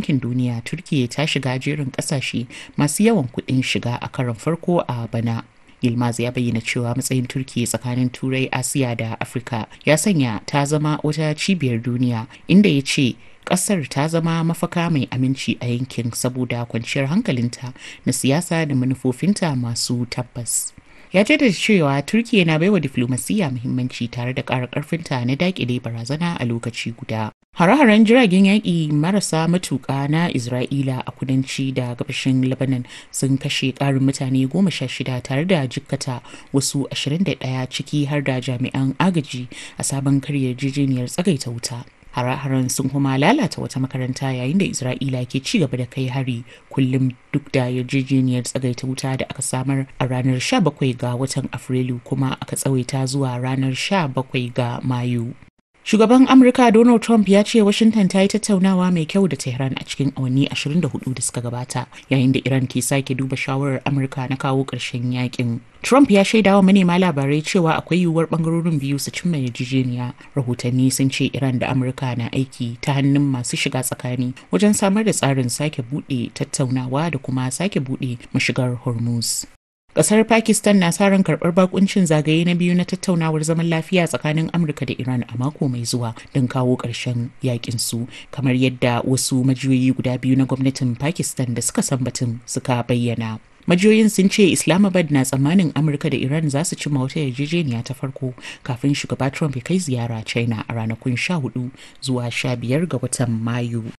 Bankin Duniya Turkiyya ta shiga jerin ƙasashe masu yawan kuɗin shiga a karon farko a bana. Yilmaz ya bayyana cewa matsayin Turkiyya tsakanin Turai, Asiya da Afirka ya sanya ta zama wata cibiyar duniya inda ya ce kasar ta zama mafaka mai aminci a yankin saboda kwanciyar hankalinta na siyasa da manufofinta masu tabbas. ya jaddada cewa turkiya na baiwa diflomasiyya muhimmanci tare da ƙara ƙarfinta na daƙile barazana a lokaci guda hare-haren jiragen yaƙi marasa matuƙa na isra'ila a kudanci da gabashin lebanon sun kashe ƙarin mutane goma sha shida tare da jikkata wasu 21 ciki har da jami'an agaji a sabon karyar yarjejeniyar tsagaita wuta hare-haren sun kuma lalata wata makaranta yayin da isra'ila ke ci gaba da kai hari kullum duk da yarjejeniyar tsagaita wuta da aka samar a ranar 17 ga watan afrilu kuma aka tsawaita zuwa ranar 17 ga mayu Shugaban Amurka Donald Trump ya ce Washington ta yi tattaunawa mai kyau da Tehran a cikin awanni 24 da suka gabata yayin da Iran ke sake duba shawarar Amurka na kawo ƙarshen yakin. Trump ya shaida wa manema labarai cewa akwai yiwuwar bangarorin biyu su cimma yarjejeniya. Rahotanni sun ce Iran da Amurka na aiki ta hannun masu shiga tsakani wajen samar da tsarin sake buɗe tattaunawa da kuma sake buɗe mashigar Hormuz. Kasar Pakistan na sa ran karɓar bakuncin zagaye na biyu na tattaunawar zaman lafiya tsakanin Amurka da Iran a mako mai zuwa don kawo ƙarshen yakin su kamar yadda wasu majiyoyi guda biyu na gwamnatin Pakistan da suka san batun suka bayyana. Majiyoyin sun ce Islamabad na tsammanin Amurka da Iran za su cimma wata yarjejeniya ta farko kafin shugaba Trump ya kai ziyara China a ranakun 14 zuwa 15 ga watan Mayu.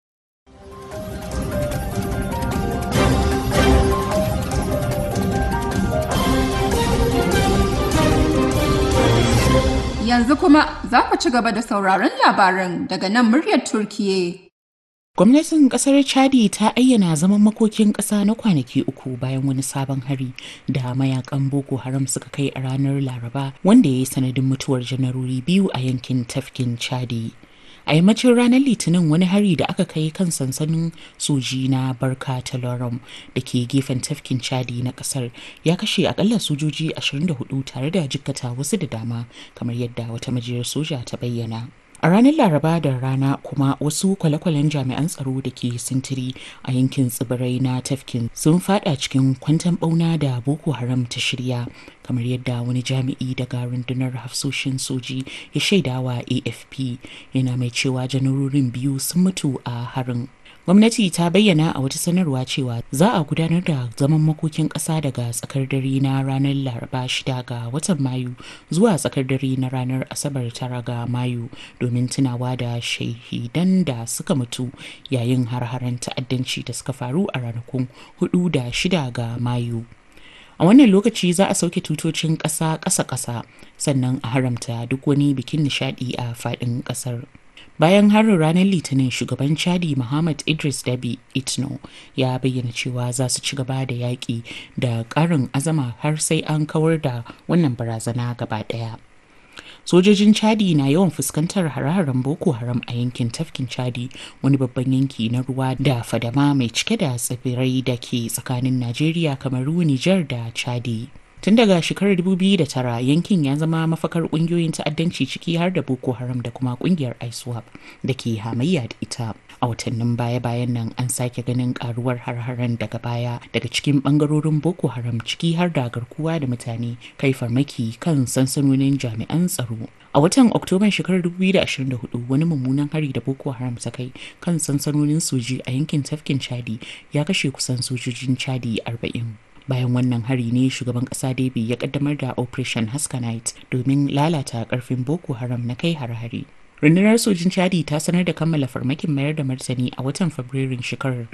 Yanzu kuma za ku ci gaba da sauraron labaran daga nan muryar Turkiye. Gwamnatin kasar Chadi ta ayyana zaman makokin ƙasa na kwanaki uku bayan wani sabon hari da mayakan Boko Haram suka kai a ranar Laraba wanda ya yi sanadin mutuwar janarori biyu a yankin tafkin Chadi. a yammacin ranar litinin wani hari da aka kai kan sansanin soji na barka talorum da ke gefen tafkin chadi na kasar ya kashe akalla sojoji 24 tare da jikkata wasu da dama kamar yadda wata majiyar soja ta bayyana a ranar laraba da rana kuma wasu kwale-kwalen jami'an tsaro da ke sintiri a yankin tsibirai na tafkin sun fada cikin kwantan bauna da boko haram ta shirya kamar yadda wani jami'i daga rundunar hafsoshin soji ya shaidawa afp yana mai cewa janarorin biyu sun mutu a harin gwamnati ta bayyana a wata sanarwa cewa za a gudanar da zaman makokin ƙasa daga tsakar dare na ranar laraba shida ga watan mayu zuwa tsakar dare na ranar asabar tara ga mayu domin tunawa da shahidan da suka mutu yayin har-haren ta'addanci da suka faru a ranakun hudu da shida ga mayu a wannan lokaci za a sauke tutocin ƙasa ƙasa-ƙasa sannan a haramta duk wani bikin nishadi a faɗin ƙasar. bayan harin ranar litinin shugaban chadi muhammad idris dabi itno ya bayyana cewa za su ci gaba da yaƙi da ƙarin azama har sai an kawar da wannan barazana gaba ɗaya sojojin chadi na yawan fuskantar hare-haren boko haram a yankin tafkin chadi wani babban yanki na ruwa da fadama mai cike da tsibirai da ke tsakanin najeriya kamaru nijar da chadi tun daga shekarar 2009 yankin ya zama mafakar kungiyoyin ta'addanci ciki har da boko haram da kuma kungiyar iswap da ke hamayya da ita a watannin baya-bayan nan an sake ganin karuwar har-haren daga baya daga cikin bangarorin boko haram ciki har da garkuwa da mutane kai farmaki kan sansanonin jami'an tsaro a watan oktoban shekarar 2024 wani mummunan hari da boko haram ta kai kan sansanonin soji a yankin tafkin chadi ya kashe kusan sojojin chadi 40 bayan wannan hari ne shugaban kasa Debi ya kaddamar da operation haskanite domin lalata karfin boko haram na kai har-hari rundunar sojin chadi ta sanar da kammala farmakin mayar da martani a watan fabrairun shekarar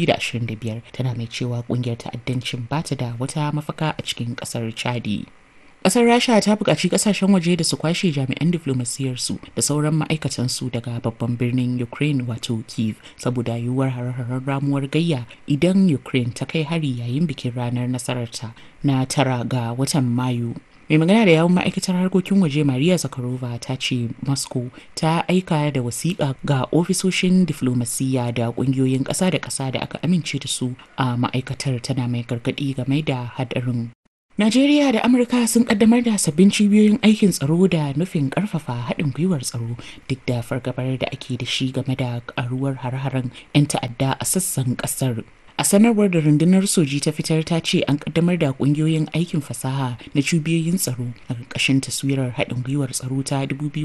2025 tana mai cewa kungiyar ta'addancin ba ta da wata mafaka a cikin kasar chadi Ƙasar Rasha ta buƙaci ƙasashen waje da su kwashe jami'an diflomasiyarsu da sauran ma'aikatansu daga babban birnin Ukraine wato Kiev saboda yiwuwar har-harar ramuwar gayya idan Ukraine ta kai hari yayin bikin ranar nasararta na tara ga watan Mayu. mai magana da yawun ma'aikatar harkokin waje maria zakharova ta ce moscow ta aika da wasiƙa ga ofisoshin diflomasiyya da ƙungiyoyin ƙasa da ƙasa da aka amince da su a ma'aikatar tana mai gargaɗi game da haɗarin Najeriya da Amurka sun kaddamar da sabbin cibiyoyin aikin tsaro da nufin karfafa haɗin gwiwar tsaro duk da fargabar da ake da shi game da karuwar har-haren 'yan ta'adda a sassan ƙasar. A sanarwar da rundunar soji ta fitar ta ce an kaddamar da kungiyoyin aikin fasaha na cibiyoyin tsaro a ƙarƙashin taswirar haɗin gwiwar tsaro ta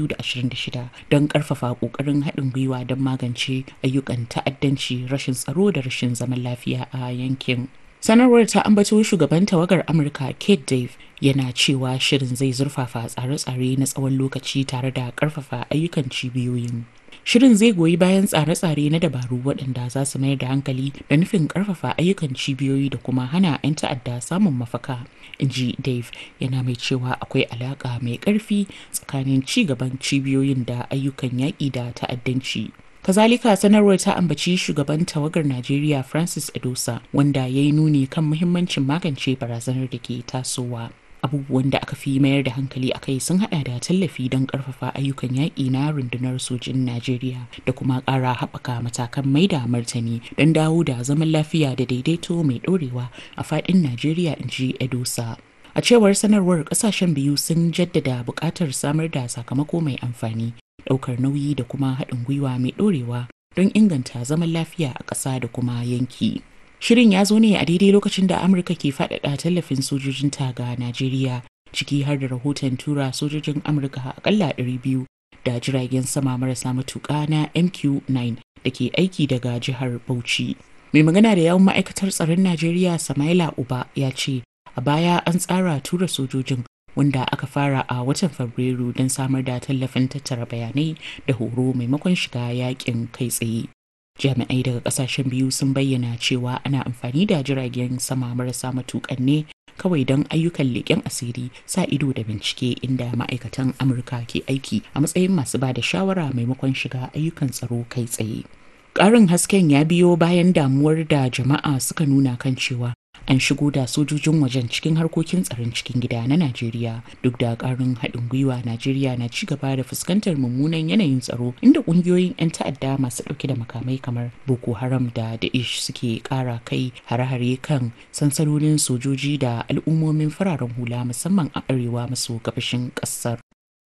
2026 don ƙarfafa ƙoƙarin haɗin gwiwa don magance ayyukan ta'addanci rashin tsaro da rashin zaman lafiya a yankin. sanarwar ta ambato shugaban tawagar amurka kate dave yana cewa shirin zai zurfafa tsare-tsare na tsawon lokaci tare da karfafa ayyukan cibiyoyin shirin zai goyi bayan tsare-tsare na dabaru waɗanda za su mayar da hankali da nufin karfafa ayyukan cibiyoyi da kuma hana 'yan ta'adda samun mafaka in ji dave yana mai cewa akwai alaƙa mai ƙarfi tsakanin ci gaban cibiyoyin da ayyukan yaƙi da ta'addanci kazalika sanarwar ta ambaci shugaban tawagar najeriya francis edosa wanda ya yi nuni kan muhimmancin magance barazanar da ke tasowa abubuwan da aka fi mayar da hankali a kai sun hada da tallafi don karfafa ayyukan yaƙi na rundunar sojin najeriya da kuma ƙara haɓaka matakan mai da martani don dawo da zaman lafiya da daidaito mai ɗorewa a faɗin najeriya in ji edosa a cewar sanarwar ƙasashen biyu sun jaddada buƙatar samar da sakamako mai amfani ɗaukar nauyi da kuma haɗin gwiwa mai ɗorewa don inganta zaman lafiya a ƙasa da kuma yanki. Shirin ya zo ne a daidai lokacin da Amurka ke faɗaɗa tallafin sojojin ta ga Najeriya ciki har da rahoton tura sojojin Amurka akalla 200 da jiragen sama marasa matuƙa na MQ-9 da ke aiki daga jihar Bauchi. Mai magana da yawan ma'aikatar tsaron Najeriya Samaila Uba ya ce a baya an tsara tura sojojin wanda aka fara a watan fabrairu don samar da tallafin tattara bayanai da horo maimakon shiga yakin kai tsaye jami'ai daga kasashen biyu sun bayyana cewa ana amfani da jiragen sama marasa matukan ne kawai don ayyukan leƙen asiri sa ido da bincike inda ma'aikatan amurka ke aiki a matsayin masu ba da shawara maimakon shiga ayyukan tsaro kai tsaye ƙarin hasken ya biyo bayan damuwar da jama'a suka nuna kan cewa an shigo da sojojin wajen cikin harkokin tsaron cikin gida na Najeriya duk da karin haɗin gwiwa Najeriya na ci gaba da fuskantar mummunan yanayin tsaro inda ƙungiyoyin 'yan ta'adda masu ɗauke da makamai kamar Boko Haram da Daesh suke ƙara kai hare-hare kan sansanonin sojoji da al'ummomin fararen hula musamman a arewa maso gabashin ƙasar.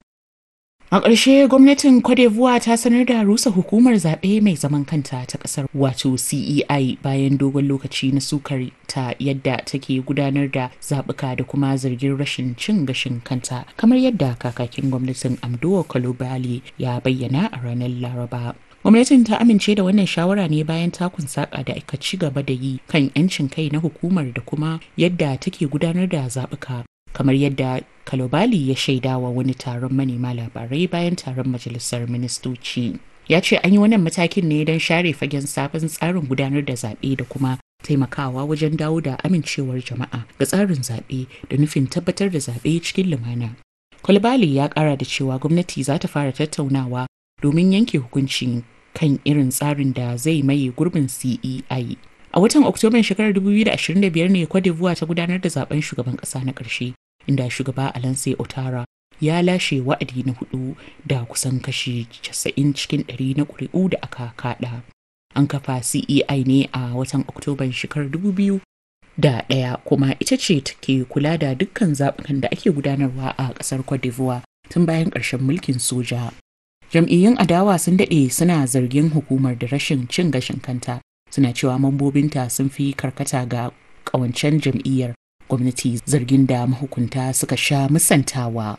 A ƙarshe gwamnatin Cote d'Ivoire ta sanar da rusa hukumar zaɓe mai zaman kanta ta ƙasar wato CEI bayan dogon lokaci na sukar ta yadda take gudanar da zaɓuka da kuma zargin rashin cin gashin kanta kamar yadda kakakin gwamnatin Amdowa Kalobali ya bayyana a ranar Laraba. Gwamnatin ta amince da wannan shawara ne bayan takun saƙa da aka ci gaba da yi kan 'yancin kai na hukumar da kuma yadda take gudanar da zaɓuka kamar yadda kalobali ya shaida wa wani taron manema labarai bayan taron majalisar ministoci ya ce an yi wannan matakin ne don share fagen sabon tsarin gudanar da zaɓe da kuma taimakawa wajen dawo da amincewar jama'a ga tsarin zaɓe da nufin tabbatar da zaɓe cikin lumana kalobali ya ƙara da cewa gwamnati za ta fara tattaunawa domin yanke hukunci kan irin tsarin da zai maye gurbin cei a watan oktoban shekarar 2025 ne Cote d'Ivoire ta gudanar da zaben shugaban kasa na ƙarshe inda shugaba Alansai Otara ya lashe wa'adi na hudu da kusan kashi 90 cikin 100 na ƙuri'u da aka kada. An kafa CEI ne a watan Oktoban shekarar 2000 da ɗaya kuma ita ce take kula da dukkan zaɓukan da ake gudanarwa a ƙasar Cote d'Ivoire tun bayan ƙarshen mulkin soja. Jam'iyyun adawa sun daɗe suna zargin hukumar da rashin cin gashin kanta suna cewa mambobinta sun fi karkata ga ƙawancen jam'iyyar gwamnati zargin da mahukunta suka sha musantawa.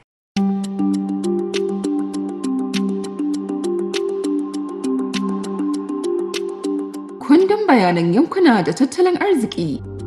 Kundin bayanan yankuna da tattalin arziki